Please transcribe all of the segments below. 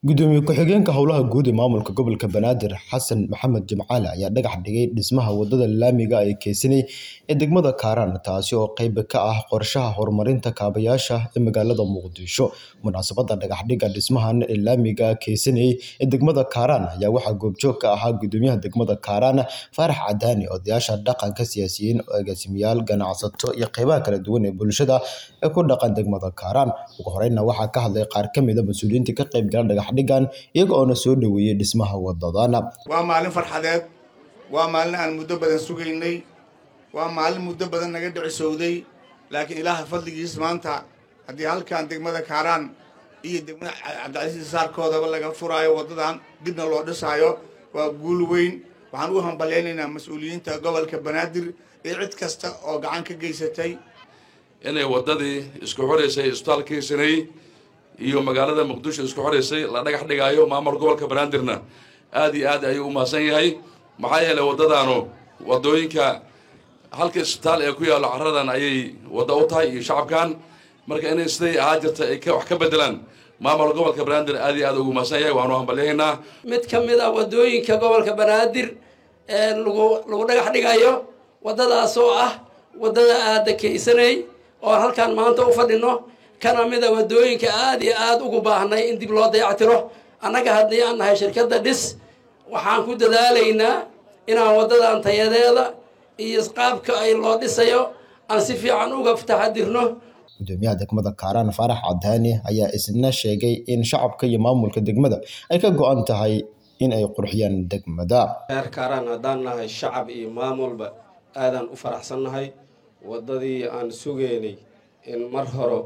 gudoomiye ku-xigeenka howlaha guud ee maamulka gobolka banaadir xasan maxamed jimcaale ayaa dhagax dhigay dhismaha wadada laamiga ee keysanay ee degmada kaaraan taasi oo qeyb ka ah qorshaha horumarinta kaabayaasha ee magaalada muqdisho munaasabada dhagaxdhiga dhismahan ee laamiga keysanay ee degmada kaaraan ayaa waxaa goobjoog ka ahaa gudoomiyaha degmada kaaraan faarax cadaani odayaasha dhaqanka siyaasiyiin agaasimayaal ganacsato iyo qeybaha kala duwan ee bulshada ee ku dhaqan degmada kaaraan ugu horeyna waxaa ka hadlay qaar ka mid a mas-uuliyiinta ka qeyb gala dhagax dhigan iyaga oona soo dhoweeyey dhismaha wadadana waa maalin farxadeed waa maalin aan muddo badan sugaynay waa maalin muddo badan naga dhicisowday laakiin ilaaha fadligiis maanta haddii halkan degmada kaaraan iyo degmada cabdicasiis saarkoodaba laga furaayo waddadan dibna loo dhisaayo waa guul weyn waxaan u hambalyaynaynaa mas-uuliyiinta gobolka banaadir iyo cid kasta oo gacan ka geysatay inay waddadii isku xoreysay isbitaalkiisanay iyo magaalada muqdisho isku xoreysay la dhagax dhigaayo maamul gobolka banaadirna aad iyo aad ayuu u mahadsan yahay maxaa yeelay waddadaanu waddooyinka halka isbitaal ee ku yaallo caradan ayay wadda u tahay iyo shacabkan marka inay siday ahaa jirta ay wax ka bedelaan maamul gobolka banaadir aad iyo aad ugu mahadsan yahay waanu hambalyahaynaa mid ka mid ah waddooyinka gobolka banaadir ee lagu lagu dhagax dhigayo waddadaas oo ah waddada aada keysanay oo halkaan maanta u fadhino kana mid a waddooyinka aada iyo aada ugu baahnay in dib loo dayactiro annaga haddii aan nahay shirkadda dhis waxaan ku dadaalaynaa inaan waddadan tayadeeda iyo qaabka ay loo dhisayo aan si fiican uga taxadirno gudoomiyaha degmada kaaraan faarax cadaani ayaa isna sheegay in shacabka iyo maamulka degmada ay ka go-an tahay in ay qurxiyaan degmada reer kaaraan haddaan nahay shacab iyo maamulba aadaan u faraxsannahay waddadii aan sugeynay in mar hore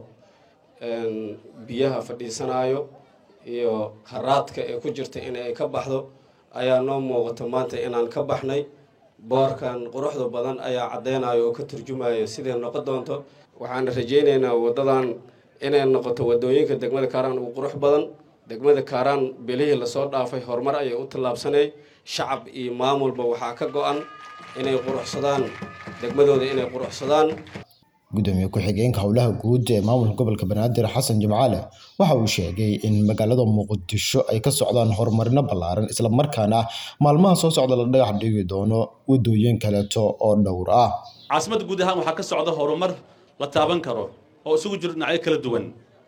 biyaha fadhiisanaayo iyo haraadka ee ku jirta inay ka baxdo ayaa noo muuqata maanta inaan ka baxnay boorkan quruxda badan ayaa caddeynayo oo ka turjumayo siday noqon doonto waxaana rajaynaynaa waddadan inay noqoto waddooyinka degmada kaaraan ugu qurux badan degmada kaaraan belihii lasoo dhaafay horumar ayay u tallaabsanay shacab iyo maamulba waxaa ka go-an inay quruxsadaan degmadooda inay quruxsadaan gudoomiye ku-xigeenka howlaha guud ee maamulka gobolka banaadir xasan jimcaale waxa uu sheegay in magaalada muqdisho ay ka socdaan horumarino ballaaran islamarkaana maalmaha soo socda la dhagax dhigi doono wadooyin kaleeto oo dhowr ah caasimadda guud ahaan waxaa ka socda horumar la taaban karo oo isugu jiro dhinacyo kala duwan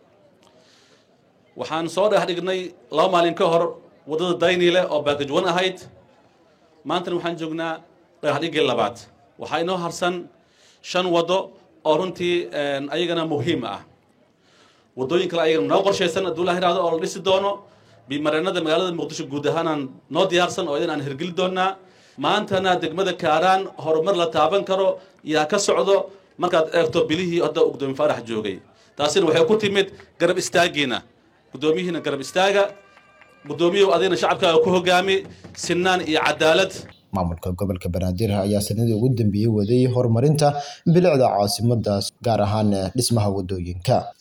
waxaan soo dhagax dhignay laba maalin ka hor waddada dayniile oo baakajwan ahayd maantana waxaan joognaa dhagax dhiggii labaad waxaa inoo harsan shan waddo oo runtii ayagana muhiim ah waddooyin kale ayagana noo qorshaysan hadduu la yidhahdo oo la dhisi doono bimareenada magaalada muqdisho guud ahaanaan noo diyaarsan oo idan aan hirgeli doonaa maantana degmada kaaraan horumar la taaban karo yaa ka socdo markaad eegto bilihii hadda gudoomiye faarax joogay taasina waxay ku timid garab istaagiina guddoomiyihiina garab istaaga guddoomiyuhu adigna shacabkaaga ku hogaami sinaan iyo cadaalad maamulka gobolka banaadir ayaa sanadii ugu dambeeyey waday horumarinta bilicda caasimadaas gaar ahaan dhismaha wadooyinka